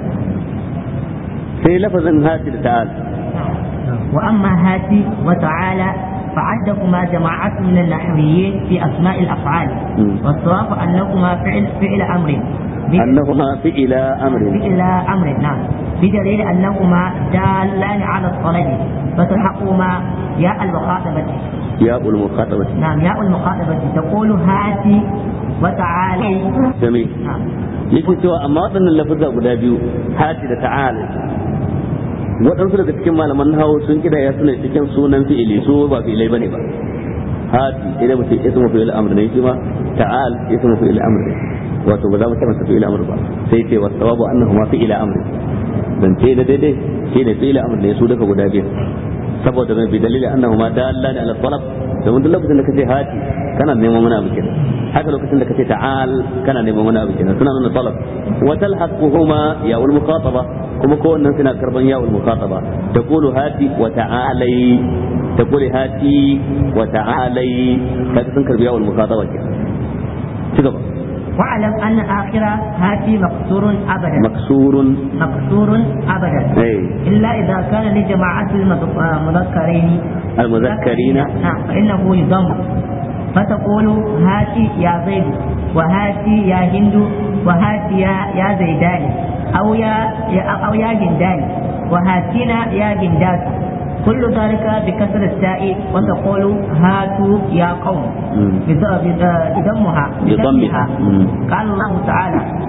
sai lafazin hati da ta'al وأما هاتي وتعالى فعدهما جماعة من النحويين في أسماء الأفعال والصواب أنهما فعل فعل أمر أنهما فعل أمر فعل أمر نعم بدليل أنهما دالان على الطلب فتلحقهما ياء المخاطبة ياء المخاطبة نعم ياء المخاطبة تقول هاتي وتعالي جميل نعم yake cewa amma waɗannan lafuzza guda biyu hati da ta'ala waɗansu daga cikin malaman hawo sun kidaya suna cikin sunan fi'ili su ba fi'ilai bane ba hati idan mutum ismu fi'il amr ne shi ma ta'al ismu fi'il amr ne wato ba za mu tabbata fi'il amr ba sai ce wasu sawabu annahu ma fi'il amr dan ce da daidai shi ne fi'il amr ne su daga guda biyu saboda mai bi dalili annahu ma dallani ala talab domin duk lokacin da kace hati kana neman wani abu kenan haka lokacin da kace ta'al kana neman wani abu kenan suna nuna talab wa talhaquhuma ya ul muqataba kuma kowannen suna karban ya ul muqataba taqulu hati wa ta'alai taqulu hati wa ta'alai kaga sun karbi ya ul muqataba kenan ci gaba واعلم ان اخر هاتي مكسور ابدا مكسور مكسور ابدا اي الا اذا كان لجماعه المذكرين المذكرين نعم فانه يضم فتقول هاتي يا زيد وهاتي يا هند وهاتي يا يا زيدان او يا او يا هندان وهاتينا يا هندات كل ذلك بكسر التاء وتقول هاتوا يا قوم بضمها بضمها قال الله تعالى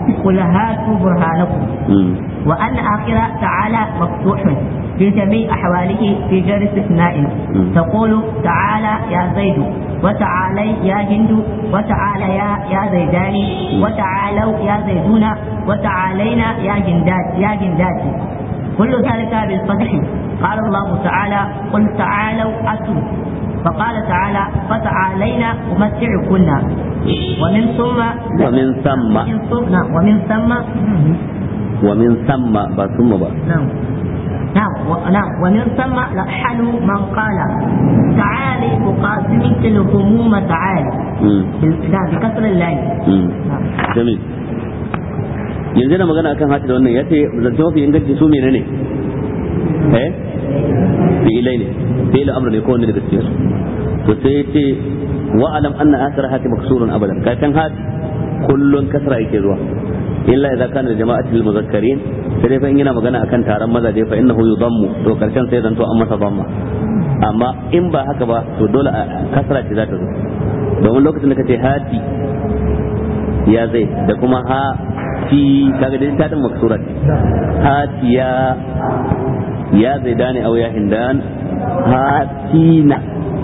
قل هاتوا برهانكم وأن آخر تعالى مفتوح في جميع أحواله في غير استثناء تقول تعالى يا زيد وتعالي يا هند وتعالى يا يا زيدان وتعالوا يا زيدون وتعالينا يا جندات يا جندات كل ذلك بالفتح قال الله تعالى قل تعالوا أتوا فقال تعالى فتعالينا أمتعكن ومن ثم ومن ثم ومن ثم ومن ثم ومن ثم ba ثم ba نعم نعم و- نعم ومن ثم لحن من قال تعالي أقاسمك الهموم تعالي Mm, بال- نعم بكسر اللام mm. نعم jamil yanzu da magana akan hati da wannan ya ce zance mafi inganci su menene eh fi'ilai ne fi'il amr ne ko wanda daga cikin su to sai ya ce wa alam anna asar hati maksurun abadan karshen hati kullun kasra yake zuwa illa idza kana da jama'atul muzakkarin sai dai fa in yana magana akan taron mazaje fa innahu yudammu to karshen sai zanto an masa damma amma in ba haka ba to dole a kasra ce za ta zo domin lokacin da kace hati ya zai da kuma ha fi kaga da ta din maksura ce hatiya ya zai dane au ya hindan hatina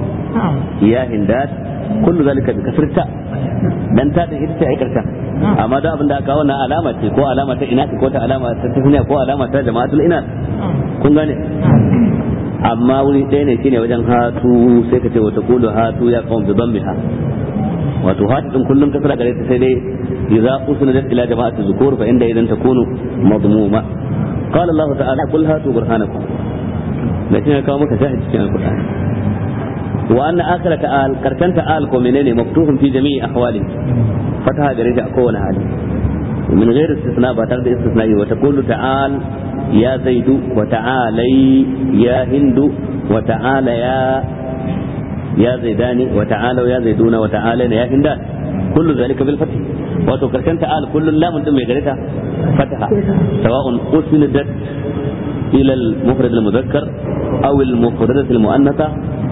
ya hindat kullu zalika bi kasrita dan ta din ita ce ai karshen amma da abin da aka kawo na alama ce ko alama ta ina ko ta alama ta tafiya ko alama ta jama'atul ina kun gane amma wuri ɗaya ne shine wajen hatu sai ka ce wata kulu hatu ya kawo bi dhammiha wato hatu din kullum kasra gare ta sai dai idza usnidat ila jama'ati zukur fa inda idan takunu madmuma qala Allah ta'ala qul hatu burhanakum lakin ya kawo maka shahid cikin alqur'ani wa anna akhira ta'al karshen ta'al ko menene maftuhun fi jami'i ahwali fataha gare ta a kowane hali من غير استثناء بعد استثناء وتقول تعال يا زيد وتعالي يا هند وتعالى يا يا زيدان وتعالوا يا زيدون وتعالينا يا هندان كل ذلك بالفتح وتكركن تعال كل لا من دم يغريتها فتحة سواء أسندت إلى المفرد المذكر أو المفردة المؤنثة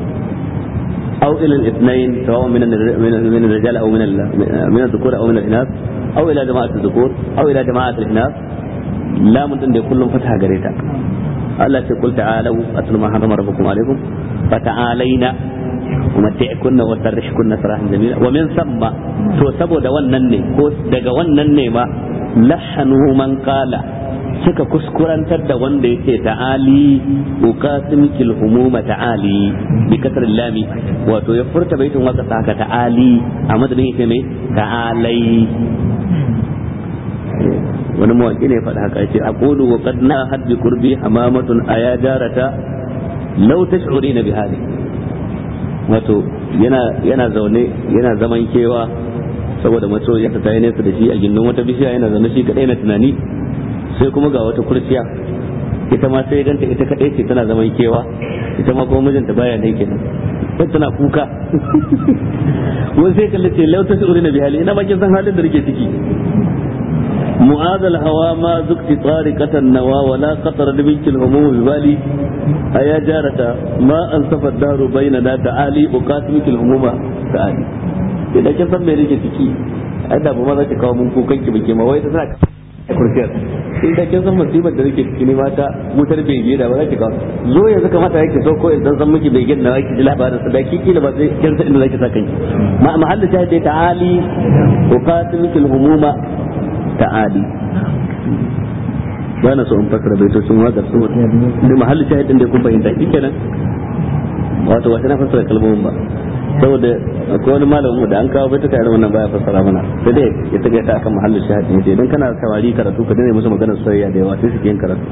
أو إلى الاثنين سواء من الر- من من الرجال أو من ال- من الذكور أو من الإناث أو إلى جماعة الذكور أو إلى جماعة الإناث لا من دون كلهم فتح قريتا الله تقول تعالوا أتلوا ما حرم ربكم عليكم فتعالينا ومتعكن وسرحكن سراحا جميلا ومن ثم تو سبو da wannan ne ko daga wannan ne ma lahanu man qala suka kuskurantar da wanda yake ta'ali uqasimkil humuma ta'ali bi kasr lami wato ya furta baitin waka saka ta'ali a madadin yake mai ta'alai wani mawaki ne ya faɗa haka yace aqulu wa qad na hadbi qurbi hamamatun aya jarata law tash'urina bi hali wato yana yana zaune yana zaman kewa saboda maso ya ta yi nesa da shi a gindin wata bishiya yana zaune shi kadai na tunani sai kuma ga wata kurciya ita ma sai ganta ita kadai ce tana zaman kewa ita ma kuma mijinta baya ne kenan sai tana kuka wani sai kalle ce lau ta shi'uri na bihali ina ma kin san halin da nake ciki معاذ الهوى ما ذقت طارقة النوى ولا قطر منك الهموم ببالي أيا جارة ما أنصف الدار بيننا تعالي أقاتمك الهموم تعالي إذا كان سمي ريك تكي أنا بما ذاك kawo mun kukan ki bake ma wai ta saka kurciyar in da kin san musibar da nake ciki ne mata mutar bege da ba za ki kawo zo yanzu kamata yake so ko idan san miki begen na ki ji labarin sa da ki kila ba sai kin san inda zaki sa kanki ma mahallin shahidi ta'ali uqatimul humuma ta'ali ba na so in fasara baitocin waƙar su da mahalli shahidin da kun fahimta shi kenan wato wata na fasara kalmomin ba saboda akwai wani malamin mu da an kawo baituka irin wannan baya fasara mana sai dai ya taga ta akan mahallin shahidin sai idan kana samari karatu ka dane musu maganar soyayya da yawa sai su ke yin karatu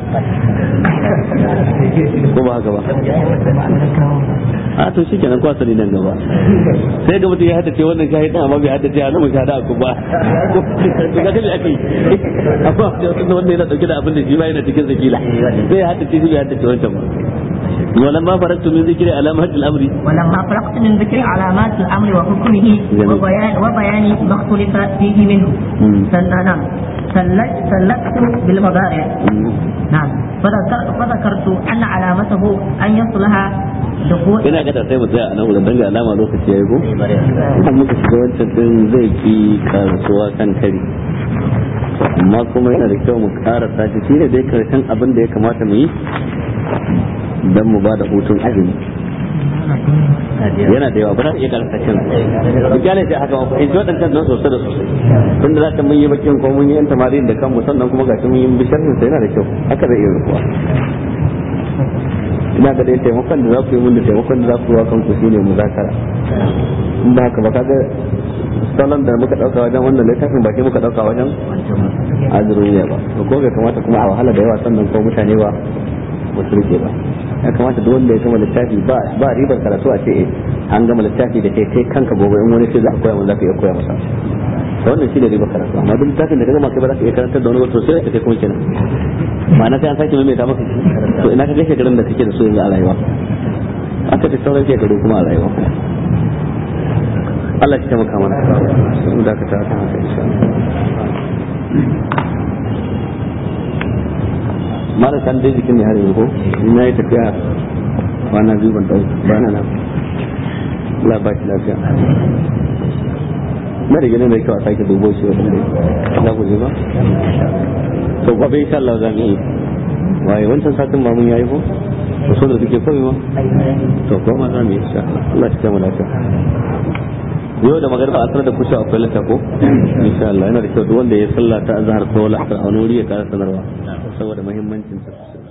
ko ba haka ba a to shi kenan kwasa ne nan gaba sai ga mutum ya haddace wannan shahidin amma bai haddace a nan shahada ku ba to ga dai ake amma da wanda yana dauke da abin da shi ba yana cikin zakila sai ya haddace shi bai haddace wancan ba ولما فرغت من ذكر علامات الامر ولما فرقت من ذكر علامات الامر وحكمه جميل. وبيان وبيان ما اختلف فيه منه مم. سل- نعم سلكت سلكت بالمضارع نعم فذكر فذكرت ان علامته ان يصلها دخول ina ga sai mu tsaya a nan wurin danga alama lokaci yayi ko idan muka shiga wancan din zai fi kasuwa kan kari amma kuma yana da kyau mu karasa shi shine dai karshen abin da ya kamata mu yi dan mu ba da hutun azumi yana da yawa ba za iya karasa kan misali sai haka ba fahimci waɗancan don sosai da sosai tun da za ta mun yi bakin ko mun yi yan tamarin da kanmu sannan kuma ga mun yi bisharin sai yana da kyau haka zai iya rukuwa ina ga dai taimakon da za ku yi mun da taimakon da za ku yi wa kanku shine muzakara in ba haka ba kaga salon da muka dauka wajen wannan littafin ba sai muka dauka wajen azuruniya ba to ko bai kamata kuma a wahala da yawa sannan ko mutane ba ba su rike ba ya kamata duk wanda ya gama littafi ba ba ribar karatu a ce an gama littafi da kai kai kanka gobe in wani ce za a koya mun za ka iya koya masa to wannan shi ne ribar karatu amma duk littafin da ka gama kai ba za ka iya karantar da wani ba to sai ka kai kuma kenan ma'ana sai an sake maimaita maka to ina ka ga shekarun da kake da su yanzu a rayuwa aka ta sauran shekaru kuma a rayuwa Allah ya taimaka mana mu dakata kan haka insha mara kan dai jikin ne har yanzu ko ina yi tafiya kwana biyu ban dauka ba na nan Allah ba shi lafiya na da ganin da kyau a sake dubo shi wa za ku je ba to gobe insha Allah za mu yi waye wancan satin ma mun yayi ko so da suke koyi ma to ko ma za mu yi insha Allah Allah ya taimaka lafiya yau da magana a sanar da kusa akwai lata ko insha Allah yana da kyau duk wanda ya sallata azhar ko la'asar a wani wuri ya kara sanarwa saboda muhimmancin sa